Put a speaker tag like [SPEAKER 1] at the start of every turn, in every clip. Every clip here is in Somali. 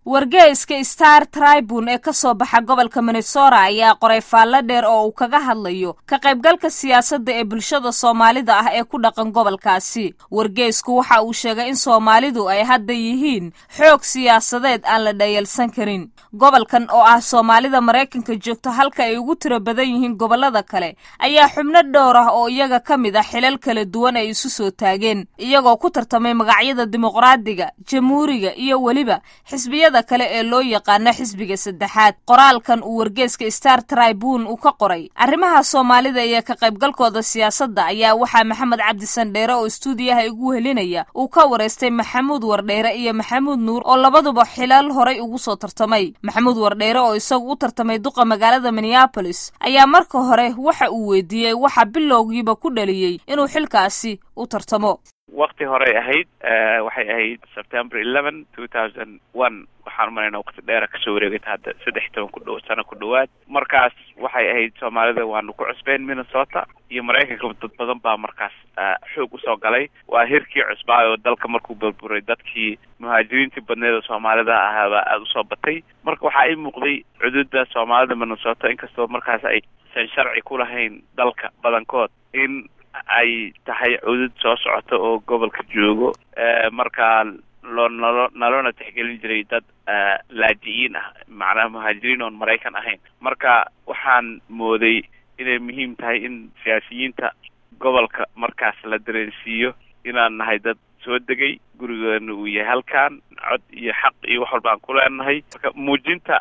[SPEAKER 1] wargeyska star tribune ee ka soo baxa gobolka minnesota ayaa qoray faallo dheer oo uu kaga hadlayo ka qaybgalka siyaasadda ee bulshada soomaalida ah ee ku dhaqan gobolkaasi wargeysku waxa uu sheegay in soomaalidu ay hadda yihiin xoog siyaasadeed aan la dhayalsan karin gobolkan oo ah soomaalida maraykanka joogta halka ay ugu tiro badan yihiin gobollada kale ayaa xubno dhowr ah oo iyaga ka mid ah xilal kala duwan ay isu soo taageen iyagoo ku tartamay magacyada dimuqraadiga jamhuuriga iyo weliba xisbiyada kale ee loo yaqaano xisbiga saddexaad qoraalkan uu wargeeska star tribune uu ka qoray arrimaha soomaalida iyo ka qaybgalkooda siyaasadda ayaa waxaa maxamed cabdi sandheere oo istuudiyaha igu helinaya uu ka wareystay maxamuud wardheere iyo maxamuud nuur oo labaduba xilal horay ugu soo tartamay maxamuud wardheere oo isagu u tartamay duqa magaalada minneabolis ayaa marka hore waxa uu weydiiyey waxa bilowgiiba ku dhaliyey inuu xilkaasi u tartamo
[SPEAKER 2] wakti horey ahayd waxay ahayd september eleven two thousand one waxaan umalaynaa wakti dheera kasoo wareegata hadda saddex toban ku dhow sano ku dhowaad markaas waxay ahayd soomaalida waanu ku cusbeyn minnesota iyo maraykanka dad badan baa markaas xoog usoo galay waa hirkii cusbaa oo dalka markuu burburay dadkii muhaajiriintii badneed oo soomaalida ahaabaa aada usoo batay marka waxaa ii muuqday cududa soomaalida minnesota inkastoo markaas aysan sharci ku lahayn dalka badankood in ay tahay cudud soo socota oo gobolka joogo markaa loo nalo nalona tixgelin jiray dad laajiyiin ah macnaha muhaajiriin oon maraykan ahayn marka waxaan mooday inay muhiim tahay in siyaasiyiinta gobolka markaas la dareensiiyo inaan nahay dad soo degay gurigeena uu yahay halkan cod iyo xaq iyo wax walba aan ku leenahay marka muujinta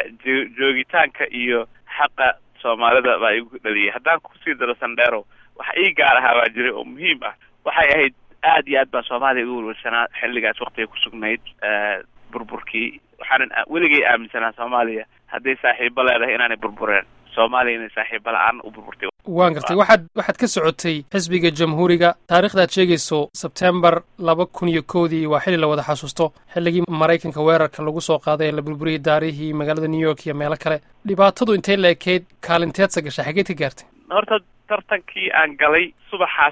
[SPEAKER 2] joogitaanka iyo xaqa soomaalida baa igu dhaliyay haddaan kusii daro sandheero waxa ii gaar ahaa baa jiray oo muhiim ah waxay ahayd aad iyo aad baa soomaaliya ugu walwalsanaa xilligaas waktiga kusugnayd burburkii waxaanan weligay aaminsanaa soomaaliya hadday saaxiibo leedahay inaanay burbureen soomaaliya inay saaxiibo la-aan u burburtay
[SPEAKER 3] waan gartay waxaad waxaad ka socotay xisbiga jamhuuriga taarikhda ad sheegayso sebtembar laba kun iyo kowdii waa xilli la wada xasuusto xilligii maraykanka weerarka lagu soo qaaday ee la burburiyey daarihii magaalada new york iyo meelo kale dhibaatadu intay la ekeyd kaalinteedsa gashay xageed ka gaartay
[SPEAKER 2] horta tartankii aan galay subaxaas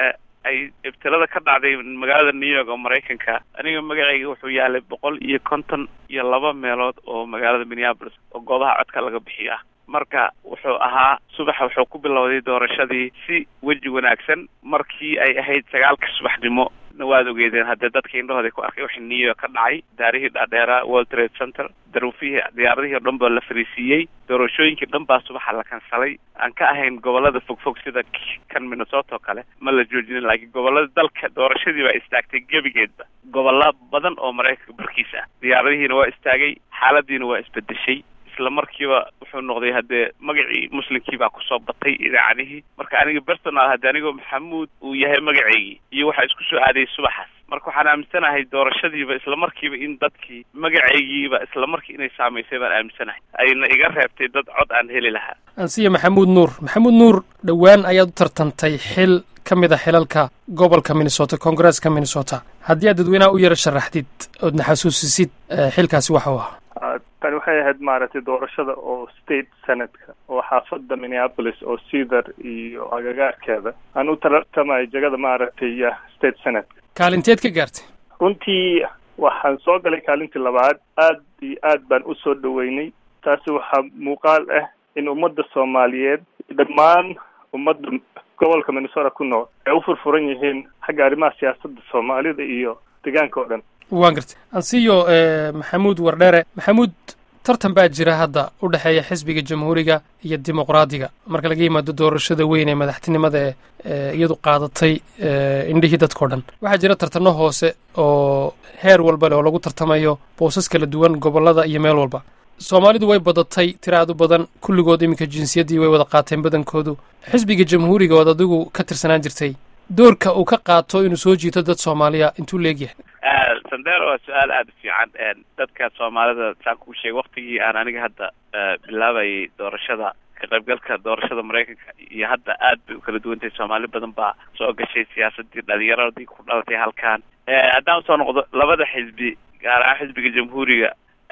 [SPEAKER 2] ay ibtilada ka dhacday magaalada new york oo maraykanka aniga magacayga wuxuu yaalay boqol iyo konton iyo laba meelood oo magaalada minneapolis oo goobaha codka laga bixiyo ah marka wuxuu ahaa subaxa wuxuu ku bilowday doorashadii si weji wanaagsan markii ay ahayd sagaalka subaxnimo na waad ogeedeen haddee dadka indhahooda ku arkay waxa new york ka dhacay daarihii dhaadheeraa world trade center daruufihii diyaaradihii o dhan baa la fariisiiyey doorashooyinkii dhan baa subaxa la kansalay aan ka ahayn gobolada fogfog sida kan minnesota oo kale ma la joojinin laakiin gobolada dalka doorashadii baa istaagtay gebigeedba gobolla badan oo maraykanka barkiisa ah diyaaradihiina waa istaagay xaaladiina waa isbedeshay isla markiiba wuxuu noqday haddee magacii muslimkii baa kusoo batay idaacadihii marka aniga personal haddii anigoo maxamuud uu yahay magaceygii iyo waxaa isku soo aadayay subaxaas marka waxaan aaminsanahay doorashadiiba isla markiiba in dadkii magacaygiiba isla markii inay saamaysay baan aaminsanahay ayna iga reebtay dad cod aan heli lahaa
[SPEAKER 3] ansiya maxamuud nuur maxamuud nuur dhowaan ayaad u tartantay xil ka mid a xilalka gobolka minnesota koongareeska minnesota haddii aad dadweynaha u yara sharaxdid oodna xasuusisid xilkaasi waxa u ahaa
[SPEAKER 4] tani waxay ahayd maaragtay doorashada oo state senatka oo xaafadda minneapolis oo cedar iyo agagaarkeeda aan u tartamay jegada maaragtay state senatka
[SPEAKER 3] kaalinteed ka gaartay
[SPEAKER 4] runtii waxaan soo galay kaalintii labaad aad iyo aad baan usoo dhaweynay taasi waxaa muuqaal ah in ummadda soomaaliyeed dhammaan ummadda gobolka minnesota ku nool ay u furfuran yihiin xagga arrimaha siyaasadda soomaalida iyo deegaanka oo dhan
[SPEAKER 3] waan gartay ansiyo maxamuud wardhere maxamuud tartan baa jira hadda u dhexeeya xisbiga jamhuuriga iyo dimuqraadiga marka laga yimaado doorashada weyn ee madaxtinimada ee iyadu qaadatay indhihii dadkao dhan waxaa jira tartano hoose oo heer walba leh oo lagu tartamayo boosas kala duwan gobollada iyo meel walba soomaalidu way badatay tira aad u badan kulligood iminka jinsiyaddii way wada qaateen badankoodu xisbiga jamhuuriga ood adigu ka tirsanaan jirtay doorka uu ka qaato inuu soo jiito dad soomaaliya intuu leegyahay
[SPEAKER 2] sandero waa su-aal aada u fiican dadka soomaalida saan kuu sheegay waktigii aan aniga hadda bilaabayay doorashada ka qaybgalka doorashada maraykanka iyo hadda aad bay u kala duwan tahay soomaali badan baa soo gashay siyaasadii dhalinyaradii ku dhalatay halkan haddaan usoo noqdo labada xisbi gaar ahaan xisbiga jamhuuriga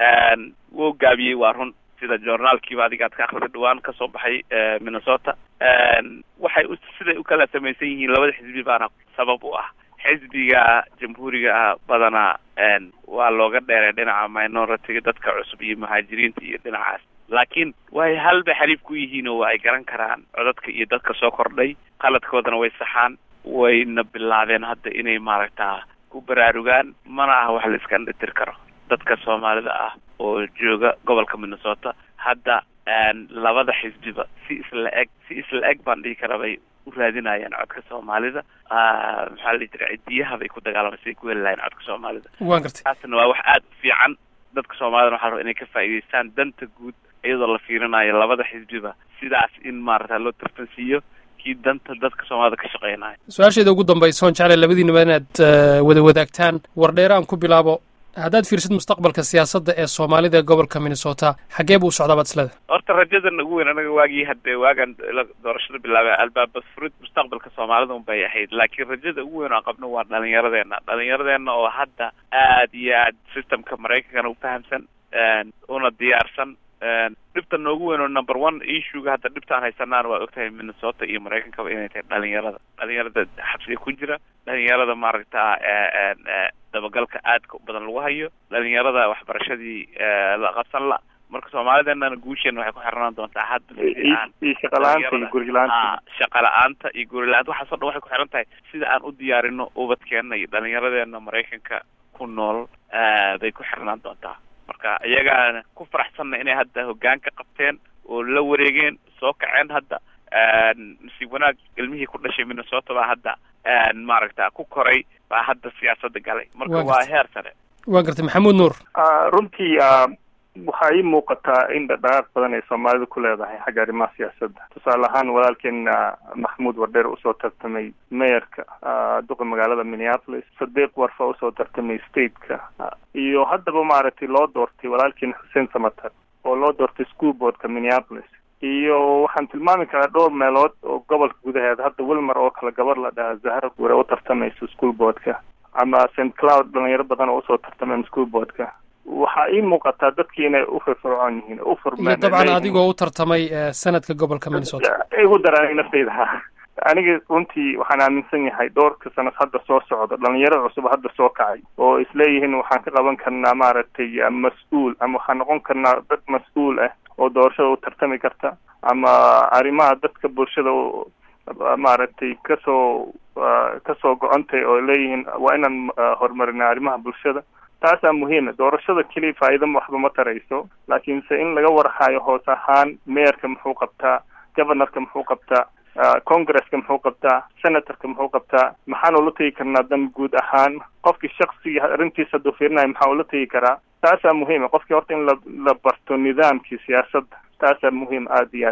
[SPEAKER 2] wuu gaabiyey waa run sida journaalkiiba adiga ad ka akrida dhawaan kasoo baxay minnesota waxay u siday u kala samaysan yihiin labada xisbi baana sabab u ah xisbiga jamhuuriga ah badanaa waa looga dheeray dhinaca minority dadka cusub iyo muhaajiriinta iyo dhinacaas laakiin way halbay xariif ku yihiin oo ay garan karaan codadka iyo dadka soo kordhay qaladkoodana way saxaan wayna bilaabeen hadda inay maaragtaa ku baraarugaan mana ah wax la iska dhitir karo dadka soomaalida ah oo jooga gobolka minnesota hadda labada xisbiba si isla eg si isla eg baan dhihi kara bay u raadinayaan codka soomaalida maxaa la dhihi jira cidiyaha bay ku dagaalamay siday ku heli lahayen codka soomaalida
[SPEAKER 3] waan gartay
[SPEAKER 2] taasna waa wax aada u fiican dadka soomaalidana waxaa raba inay ka faa'iidaystaan danta guud iyadoo la fiirinayo labada xisbiba sidaas in maarata loo tartansiiyo kii danta dadka soomaalida ka shaqeynaya
[SPEAKER 3] su-aasheeda ugu dambaysa oon jeclay labadiinaba inaad wada wadaagtaan wardheere aan ku bilaabo haddaad fiirsid mustaqbalka siyaasadda ee soomaalida ee gobolka minnesota xaggee buu u socdaa baad isleda
[SPEAKER 2] horta rajadan ugu weyn anaga waagii hadee waagaan doorashada bilaabay albaaba furid mustaqbalka soomaalida un bay ahayd laakiin rajada ugu weyn oo aan qabno waa dhalinyaradeena dhalinyaradeena oo hadda aad iyo aad systemka maraykankana u fahamsan una diyaarsan dhibta noogu weyn oo number one issuega hadda dhibtaan haysanaan waa ogtahay minnesota iyo maraykankaba inay tahay dhalinyarada dhalinyarada xabsiga ku jira dhalinyarada maaragta dabagalka aadka badan lagu hayo dhalinyarada waxbarashadii la qabsan la marka soomaalideenana guusheena waxay ku xirnaan doontaa hadda
[SPEAKER 4] iyo shaqala-aanta iyo gurila-aanta
[SPEAKER 2] shaqa la-aanta iyo gurila-aanta waxaasoo dhan waxay ku xiran tahay sida aan u diyaarino ubadkeena iyo dhalinyaradeena maraykanka ku nool bay ku xirnaan doontaa marka iyagaana ku faraxsanna inay hadda hoggaanka qabteen oo la wareegeen soo kaceen hadda nasiib wanaag ilmihii ku dhashay minnesota baa hadda maaragta ku koray baa hadda siyaasadda galay marka waa heer sare
[SPEAKER 3] waa gartay maxamuud nuur
[SPEAKER 4] runtii waxaa ii muuqataa in dhaqdhaqaaq badan ay soomaalida ku leedahay xagga arrimaha siyaasadda tusaale ahaan walaalkeena maxamuud wardheer usoo tartamay mayorka duqa magaalada minneapolis sadiiq warfa usoo tartamay stateka iyo haddaba maaragtay loo doortay walaalkeena xuseen samatar oo loo doortay school boardka minneapolis iyo waxaan tilmaami karaa dhowr meelood oo gobolka gudaheeda hadda wilmer oo kale gabar la dhahaa zahra gure u tartamayso school boardka ama st cloud dhalinyaro badan oo usoo tartameen school boardka waxaa ii muuqataa dadkii inay u firfircoon yihiin u furmeen
[SPEAKER 3] iyo dabcan adigoo u tartamay sanadka gobolka minnesota
[SPEAKER 4] igu daraanay naftayda ha aniga runtii waxaan aaminsan yahay dhowrka sanad hadda soo socda dhalinyaro cusub hadda soo kacay oo isleeyihiin waxaan ka qaban karnaa maaragtay mas-uul ama waxaan noqon karnaa dad mas-uul ah oo doorashada u tartami karta ama arrimaha dadka bulshada maaragtay kasoo kasoo go-ontay oo leeyihiin waa inaan horumarina arrimaha bulshada taasaa muhiima doorashada keliya faa'iida waxba ma tarayso laakiinse in laga warhayo hoos ahaan meerka muxuu qabtaa governorka muxuu qabtaa congresska muxuu qabtaa senatorka muxuu qabtaa maxaan ula tegi karnaa dan guud ahaan qofkii shaksiga arrintiisa hadduu fiirinayo maxaa ula tegi karaa taasaa muhiima qofkii horta in la la barto nidaamkii siyaasadda taasaa muhiim aada iyo aad